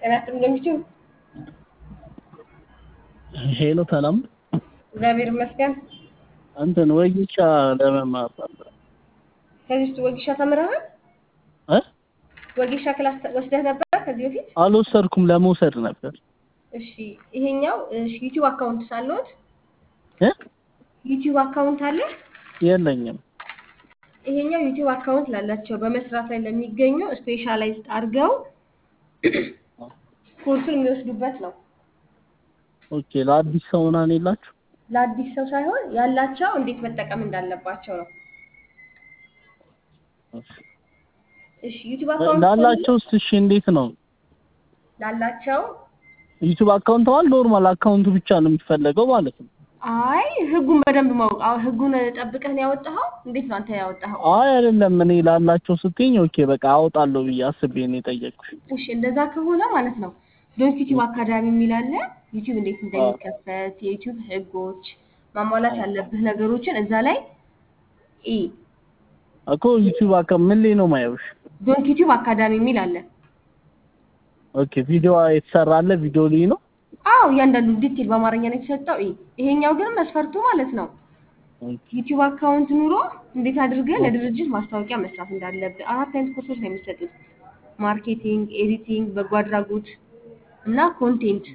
ጤና ይስጥልኝ እንደምችው ሄሎ ሰላም እግዚአብሔር ይመስገን። እንትን ወጌሻ ለመማር ነበር ከዚህ ውስጥ ወጌሻ ተምረሃል? እ ወጌሻ ክላስ ወስደህ ነበር ከዚህ በፊት? አልወሰድኩም ለመውሰድ ነበር እሺ ይሄኛው እሺ ዩቲዩብ አካውንት ሳለዎት? እ ዩቲዩብ አካውንት አለ? የለኝም ይሄኛው ዩቲዩብ አካውንት ላላቸው በመስራት ላይ ለሚገኙ ስፔሻላይዝድ አድርገው ኮርሱን የሚወስዱበት ነው። ኦኬ ለአዲስ ሰው ምናምን የላችሁ ለአዲስ ሰው ሳይሆን ያላቸው እንዴት መጠቀም እንዳለባቸው ነው። እሺ ዩቲዩብ አካውንት ላላቸው ውስጥ እሺ እንዴት ነው ላላቸው ዩቲዩብ አካውንት ማለት ኖርማል አካውንቱ ብቻ ነው የሚፈለገው ማለት ነው አይ ህጉን በደንብ ማወቅ አዎ ህጉን ጠብቀህ ነው ያወጣኸው? እንዴት ነው አንተ ያወጣኸው? አይ አይደለም እኔ ላላቸው ስትኝ ኦኬ በቃ አወጣለሁ ብዬ አስቤ ነው የጠየቅኩሽ እሺ እንደዛ ከሆነ ማለት ነው ዶንት ዩቲዩብ አካዳሚ የሚል አለ። ዩቲዩብ እንዴት እንደሚከፈት የዩቲዩብ ህጎች ማሟላት ያለብህ ነገሮችን እዛ ላይ ኢ እኮ ዩቲዩብ አካ ምን ላይ ነው ማየውሽ ዶንት ዩቲዩብ አካዳሚ የሚል አለ። ኦኬ ቪዲዮ የተሰራለ ቪዲዮ ላይ ነው አዎ እያንዳንዱ ዲቴል በአማርኛ ነው የተሰጠው። ኢ ይሄኛው ግን መስፈርቱ ማለት ነው ዩቲዩብ አካውንት ኑሮ እንዴት አድርገህ ለድርጅት ማስታወቂያ መስራት እንዳለብህ አራት አይነት ኮርሶች ነው የሚሰጡት። ማርኬቲንግ፣ ኤዲቲንግ፣ በጎ አድራጎት እና ኮንቴንት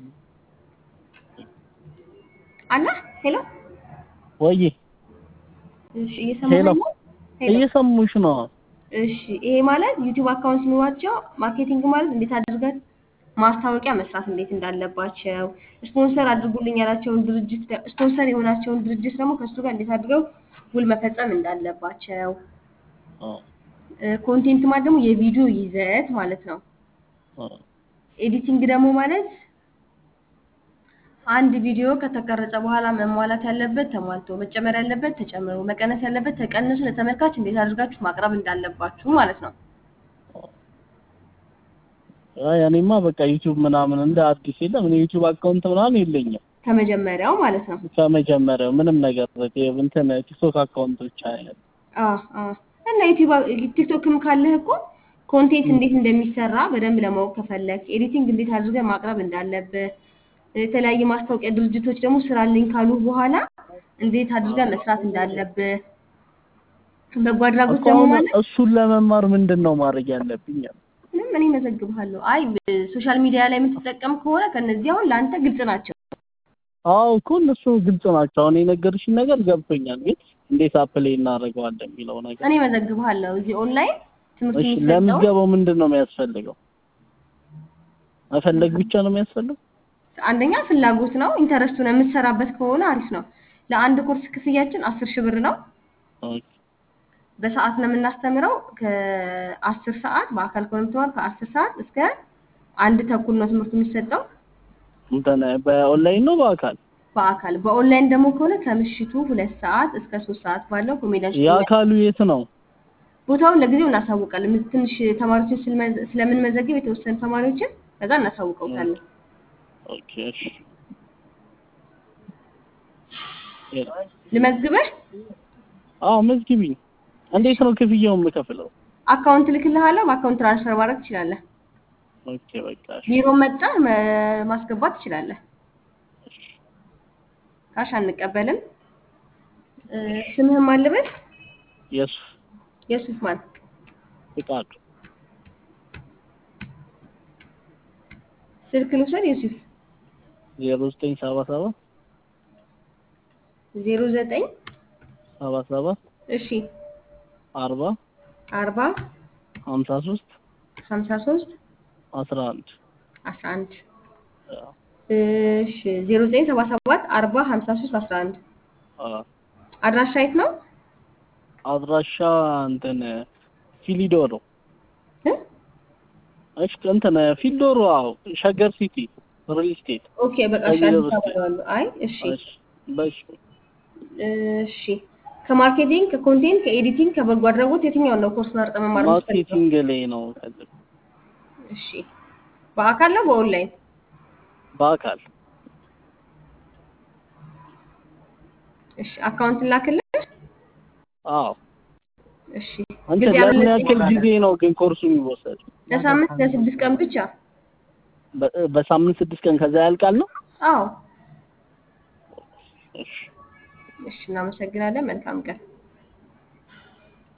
አለ። ሄሎ ወይ እሺ፣ እየሰማኸኝ ነው? ሄሎ እየሰሙሽ ነው እሺ፣ ይሄ ማለት ዩቲዩብ አካውንት ኑሯቸው ማርኬቲንግ ማለት እንዴት አድርገህ ማስታወቂያ መስራት እንዴት እንዳለባቸው ስፖንሰር አድርጉልኝ ያላቸውን ድርጅት ደ- ስፖንሰር የሆናቸውን ድርጅት ደግሞ ከእሱ ጋር እንዴት አድርገው ውል መፈጸም እንዳለባቸው እ፣ ኮንቴንት ማለት ደግሞ የቪዲዮ ይዘት ማለት ነው። ኤዲቲንግ ደግሞ ማለት አንድ ቪዲዮ ከተቀረጸ በኋላ መሟላት ያለበት ተሟልቶ መጨመር ያለበት ተጨምሮ መቀነስ ያለበት ተቀንሶ ለተመልካች እንዴት አድርጋችሁ ማቅረብ እንዳለባችሁ ማለት ነው። አይ እኔማ በቃ ዩቲዩብ ምናምን እንደ አዲስ የለም እኔ ዩቲዩብ አካውንት ምናምን የለኝም ከመጀመሪያው ማለት ነው። ከመጀመሪያው ምንም ነገር እንትን ቲክቶክ አካውንት ብቻ ነው ያለው። አዎ አዎ። እና ዩቲዩብ ቲክቶክም ካለህ እኮ ኮንቴንት እንዴት እንደሚሰራ በደንብ ለማወቅ ከፈለግ ኤዲቲንግ እንዴት አድርገህ ማቅረብ እንዳለብህ የተለያየ ማስታወቂያ ድርጅቶች ደግሞ ስራ አለኝ ካሉ በኋላ እንዴት አድርገህ መስራት እንዳለብህ በጎ አድራጎት እኮ ደግሞ አሁን ማለት እሱን ለመማር ምንድን ነው ማድረግ ያለብኝ? ምንም እኔ መዘግብሃለሁ። አይ ሶሻል ሚዲያ ላይ የምትጠቀም ከሆነ ከነዚህ አሁን ለአንተ ግልጽ ናቸው። አዎ እኮ እነሱ ግልጽ ናቸው። አሁን የነገርሽኝ ነገር ገብቶኛል፣ ግን እንዴት አፕላይ እናደርገዋለን የሚለው ነገር እኔ መዘግብሃለሁ። እዚህ ኦንላይን ትምህርት እሺ፣ የሚሰጠው ለምዝገባው ምንድን ነው የሚያስፈልገው? መፈለግ ብቻ ነው የሚያስፈልገው? አንደኛ ፍላጎት ነው። ኢንተረስቱ ነው የምትሰራበት ከሆነ አሪፍ ነው። ለአንድ ኮርስ ክፍያችን አስር ሺህ ብር ነው። ኦኬ። በሰዓት ነው የምናስተምረው። ከአስር ሰዓት በአካል ከሆነ የምትማር ከአስር ሰዓት እስከ አንድ ተኩል ነው ትምህርቱ የሚሰጠው እንትን በኦንላይን ነው በአካል? በአካል። በኦንላይን ደግሞ ከሆነ ከምሽቱ ሁለት ሰዓት እስከ ሶስት ሰዓት ባለው ኮሜዲያን ሽቱ የአካሉ የት ነው? ቦታውን ለጊዜው እናሳውቃለን። ትንሽ ተማሪዎችን ስለመዘ- ስለምንመዘግብ የተወሰኑ ተማሪዎችን ከዛ እናሳውቀውታለን። ኦኬ እሺ። ሌላ? ልመዝግበህ አዎ መዝግቢኝ። እንዴት ነው ክፍያውን የምከፍለው? አካውንት ልክልሃለሁ። በአካውንት ትራንስፈር ማድረግ ትችላለህ። ኦኬ በቃ እሺ። ቢሮ መጣህ መ- ማስገባት ትችላለህ። ካሽ አንቀበልም። እ፣ ስምህም አለበት የሱ የሱፍ ማን? ፍቃዱ ስልክ ልውሰድ። የሱፍ ዜሮ ዘጠኝ ሰባ ሰባት ዜሮ ዘጠኝ ሰባ ሰባት እሺ አርባ አርባ ሀምሳ ሶስት ሀምሳ ሶስት አስራ አንድ አስራ አንድ እሺ ዜሮ ዘጠኝ ሰባ ሰባት አርባ ሀምሳ ሶስት አስራ አንድ አድራሻ የት ነው? አድራሻ እንትን ፊሊዶሮ እ? እሺ እንትን ፊሊዶሮ አዎ ሸገር ሲቲ ሪል ስቴት ኦኬ በቃ እሺ፣ ከዚህ አዲስ በፊት አበባ ነው ያለው። አይ እሺ እሺ በሽ እሺ ከማርኬቲንግ ከኮንቴንት ከኤዲቲንግ ከበጎ አድራጎት የትኛውን ነው ኮርስ መርጠህ መማር የምትፈልገው? ማርኬቲንግ ላይ ነው ከዚህ እሺ በአካል ነው በኦንላይን? በአካል እሺ አካውንት ላክልህ። አዎ እሺ አንተ ጊዜ ለምን አመለጠኝ ያክል ማለት ጊዜ ነው ግን ኮርሱ የሚወሰድ? ለሳምንት ለስድስት ቀን ብቻ በ- በሳምንት ስድስት ቀን ከዛ ያልቃል ነው? አዎ እሺ እሺ እናመሰግናለን መልካም ቀን